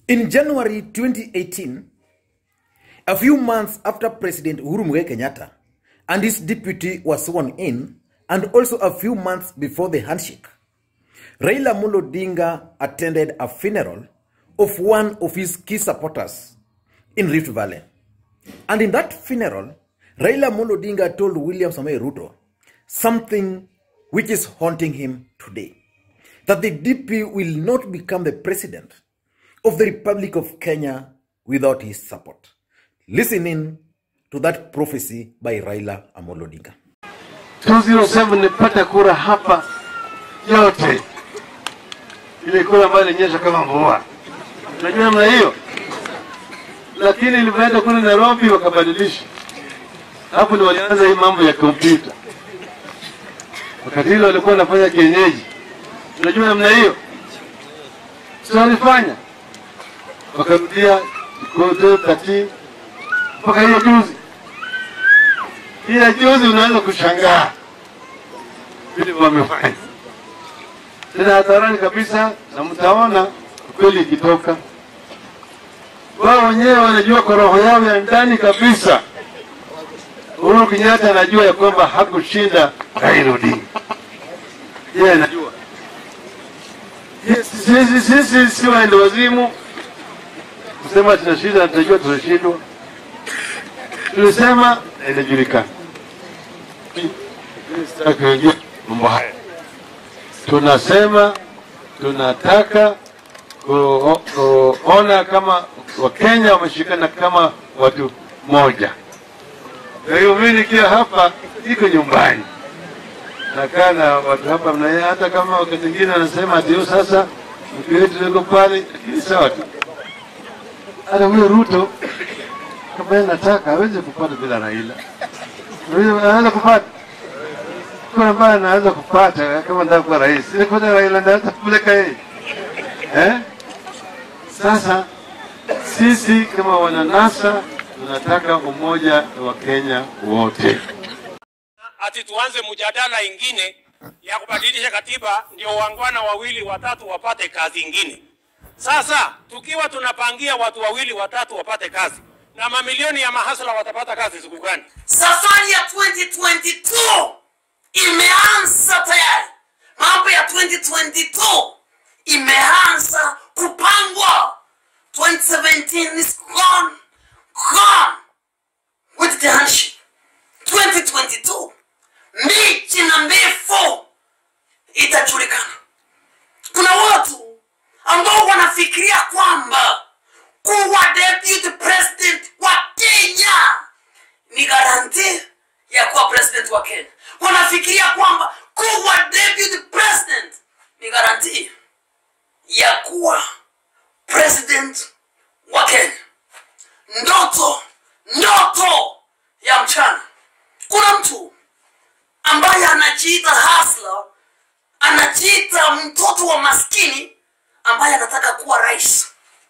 In January 2018, a few months after President Uhuru Muigai Kenyatta and his deputy were sworn in, and also a few months before the handshake, Raila Amolo Odinga attended a funeral of one of his key supporters in Rift Valley. And in that funeral, Raila Amolo Odinga told William Samoei Ruto something which is haunting him today. That the DP will not become the president of the Republic of Kenya without his support. Listen in to that prophecy by Raila Amolo Odinga. 207 nilipata kura hapa yote, ile kura ambayo ilinyesha kama mvua, unajua namna hiyo. Lakini ilivyoenda kule Nairobi wakabadilisha, hapo ndio walianza hii mambo ya kompyuta. Wakati hilo walikuwa wanafanya kienyeji, unajua namna hiyo, sio walifanya, wakarudia kote kati mpaka hiyo juzi ila juzi unaweza kushangaa vile wamefanya tena hadharani kabisa, na mtaona kweli ikitoka. Wao wenyewe wanajua kwa roho yao ya ndani kabisa. Uhuru Kenyatta anajua ya kwamba hakushinda Raila Odinga, yeye anajua. Yes, Sisi sisi si waende wazimu kusema tunashinda, tunajua tunashindwa tulisema inajulikana. Sitaki kuingia mambo haya. Tunasema tunataka ku- kuona kama Wakenya wameshikana kama watu moja. Kwa hiyo mimi nikiwa hapa iko nyumbani, nakaa na watu hapa mna, hata kama wakati mwingine anasema ati "Oh, sasa mke wetu yuko pale, lakini sawa tu. Hata huyo Ruto kama yeye anataka aweze kupata bila Raila, Aweze- anaweza kupata kuna ambaye anaweza kupata kama nataka kuwa rais, ili kupata Raila anaweza kupeleka yeye eh? Sasa sisi kama wananasa tunataka umoja wa Kenya wote. ati tuanze mjadala ingine ya kubadilisha katiba ndio wangwana wawili watatu wapate kazi ingine. Sasa tukiwa tunapangia watu wawili watatu wapate kazi na mamilioni ya mahasla watapata kazi siku gani? Safari ya 2022 imeanza tayari. Mambo ya 2022 imeanza kupangwa. 2017 is gone, gone with the handshake. 2022 mbichi na mbifu itajulikana. Kuna watu ambao wanafikiria kwamba kuwa deputy president wa Kenya ni garanti ya kuwa president wa Kenya. Wanafikiria kwamba kuwa deputy president ni garanti ya kuwa president wa Kenya. Ndoto, ndoto ya mchana. Kuna mtu ambaye anajiita hasla, anajiita mtoto wa maskini ambaye anataka kuwa rais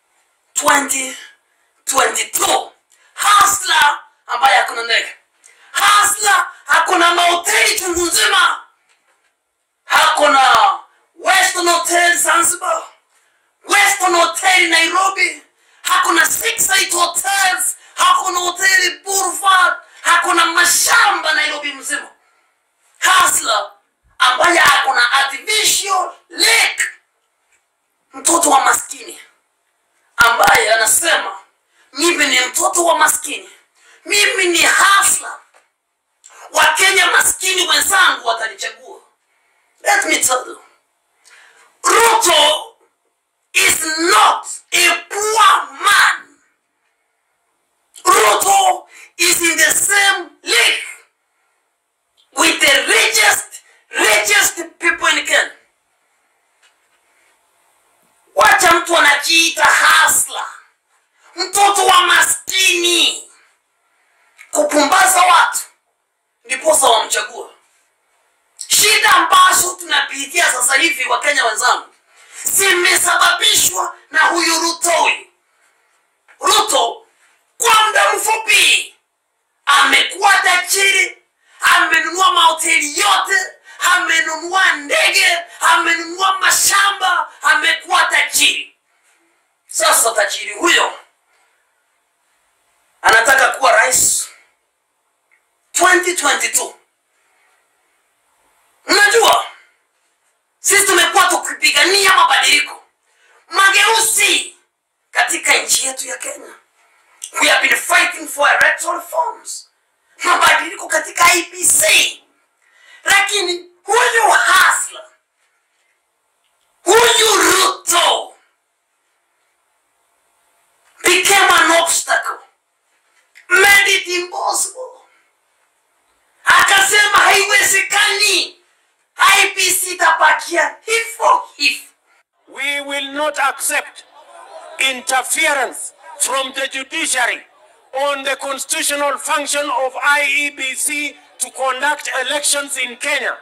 2022 hasla ambaye hakuna ndege hasla hakuna mahoteli chungu nzima hakuna western hotel zanzibar western hotel nairobi hakuna six eight hotels hakuna hoteli burford hakuna mashamba nairobi mzima hasla ambaye hakuna artificial lake mtoto wa maskini ambaye anasema mimi ni mtoto wa maskini mimi ni hafla wakenya maskini wenzangu watanichagua let me tell you ruto is not a poor man ruto is in the same league with the richest richest people in kenya wacha mtu anajiita hasla mtoto wa maskini kupumbaza watu ndiposa wamchagua shida ambazo tunapitia sasa hivi wakenya wenzangu zimesababishwa na huyu ruto huyu ruto kwa muda mfupi amekuwa tajiri amenunua mahoteli yote amenunua ndege amenunua mashamba amekuwa tajiri sasa tajiri huyo anataka kuwa rais 2022 mnajua sisi tumekuwa tukipigania mabadiliko mageuzi katika nchi yetu ya kenya we have been fighting for electoral reforms mabadiliko katika IPC lakini huyu hasla huyu ruto became an obstacle made it impossible akasema haiwezekani IPC itabakia hivyo hivyo We will not accept interference from the judiciary on the constitutional function of IEBC to conduct elections in Kenya.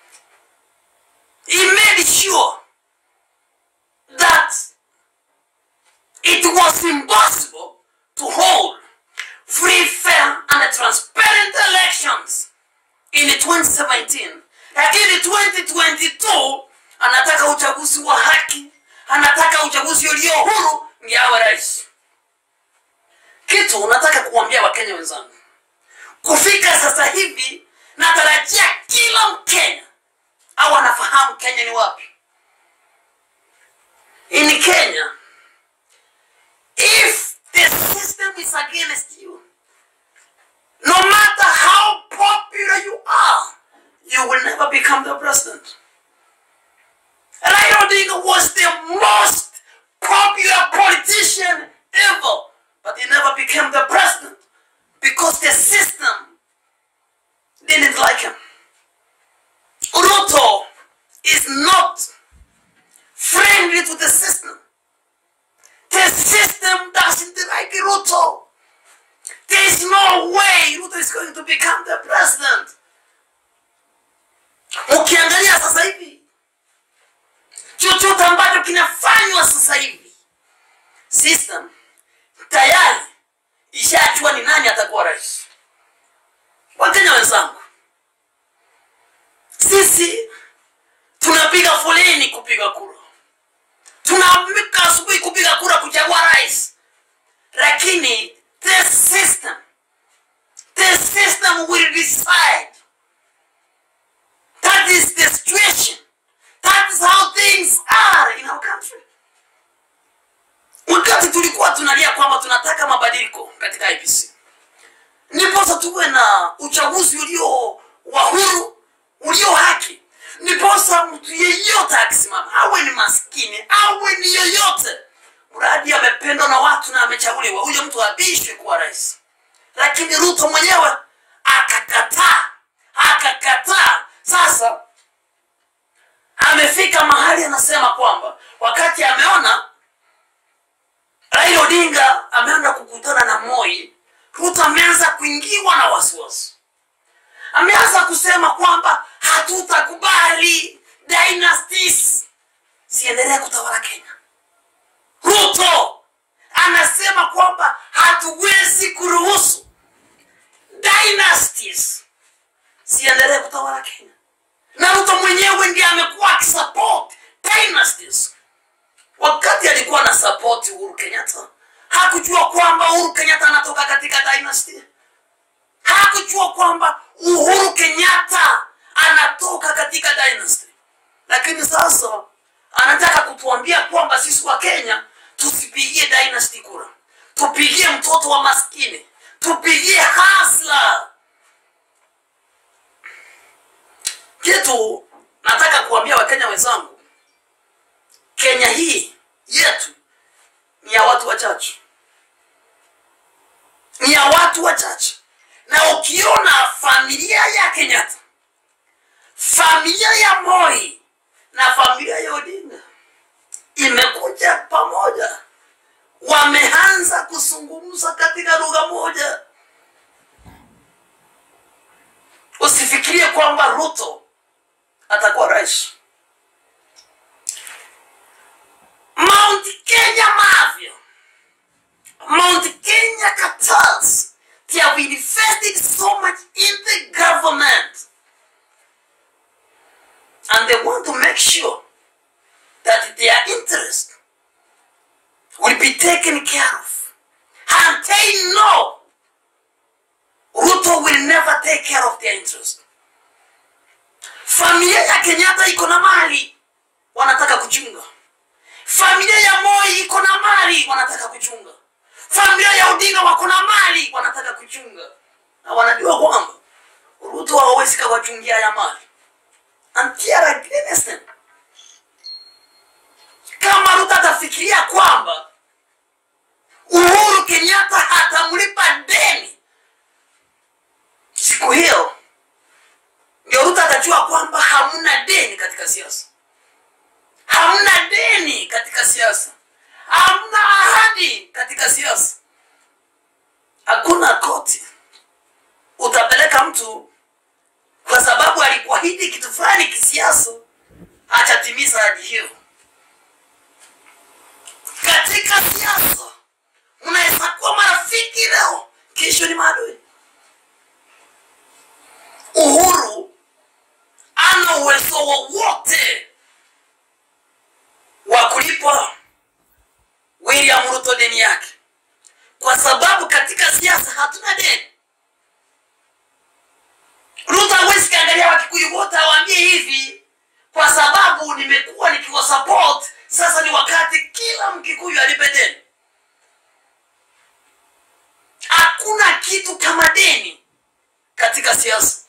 he made sure that it was impossible to hold free, fair, and transparent elections in 2017. Lakini 2022 anataka uchaguzi wa haki, anataka uchaguzi ulio huru, ndiye awe rais. Kitu unataka kuambia Wakenya wenzangu, kufika sasa hivi natarajia kila Mkenya au anafahamu Kenya ni wapi. In Kenya, if the system is against you, no matter how popular you are, you will never become the president. Raila Odinga was the most popular politician ever, but he never became the president because the system didn't like him. Ruto is not friendly to the system. The system doesn't like Ruto. There is no way Ruto is going to become the president. Ukiangalia sasa hivi chochote ambacho kinafanywa sasa hivi, system tayari ishajua ni nani atakuwa rais. Wakenya wenzangu, sisi tunapiga foleni kupiga kura, tunaamka asubuhi kupiga kura kuchagua rais, lakini the system, the system will decide. That is the situation. That is how things are in our country. Wakati tulikuwa tunalia kwamba tunataka mabadiliko katika IPC, ndiposa tuwe na uchaguzi ulio wa huru ulio haki, ndiposa mtu yeyote akisimama, awe ni maskini, awe ni yoyote, mradi amependwa na watu na amechaguliwa, huyo mtu abishwe kuwa rais. Lakini Ruto mwenyewe akakataa, akakataa. Sasa amefika mahali anasema kwamba wakati ameona Raila Odinga ameenda kukutana na Moi, Ruto ameanza kuingiwa na wasiwasi, ameanza kusema kwamba hatutakubali dynasties siendelee kutawala Kenya. Ruto anasema kwamba hatuwezi kuruhusu dynasties siendelee kutawala Kenya, na Ruto mwenyewe ndiye amekuwa akisupport dynasties wakati alikuwa na support Uhuru Kenyatta hakujua kwamba Uhuru Kenyatta anatoka katika dynasty. Hakujua kwamba Uhuru Kenyatta anatoka katika dynasty, lakini sasa anataka kutuambia kwamba sisi wa Kenya tusipigie dynasty kura, tupigie mtoto wa maskini, tupigie hasla. Kitu nataka kuambia Wakenya wenzangu, Kenya hii yetu ni ya watu wachache, ni ya watu wachache. Na ukiona familia ya Kenyatta, familia ya Moi na familia ya Odinga imekuja pamoja, wameanza kuzungumza katika lugha moja. Usifikirie kwamba Ruto atakuwa rais. Mount Kenya Mafia, Mount Kenya cartels, they have invested so much in the government. And they want to make sure that their interest will be be taken care of and they know ruto will never take care of their interest familia ya kenyatta iko na mali wanataka kuchunga familia ya moi iko na mali wanataka kuchunga familia ya odinga wako na mali wanataka kuchunga na wanajua kwamba ruto hawawezi kawachungia ya mali and they are against them kama ruto atafikiria kwamba uhuru kenyatta hatamlipa deni siku hiyo ndio ruto atajua kwamba hamna deni katika siasa hamna deni katika siasa hamna ahadi katika siasa hakuna koti utapeleka mtu kwa sababu alikuahidi kitu fulani kisiasa hatatimiza ahadi hiyo katika siasa mnaweza kuwa marafiki leo kesho ni maadui uhuru ana uwezo wowote wa kulipa william ruto deni yake kwa sababu katika siasa hatuna deni ruto hawezi kaangalia wakikuyu wote awaambie hivi kwa sababu nimekuwa nikiwa support sasa ni wakati kila mkikuyu alipe deni hakuna kitu kama deni katika siasa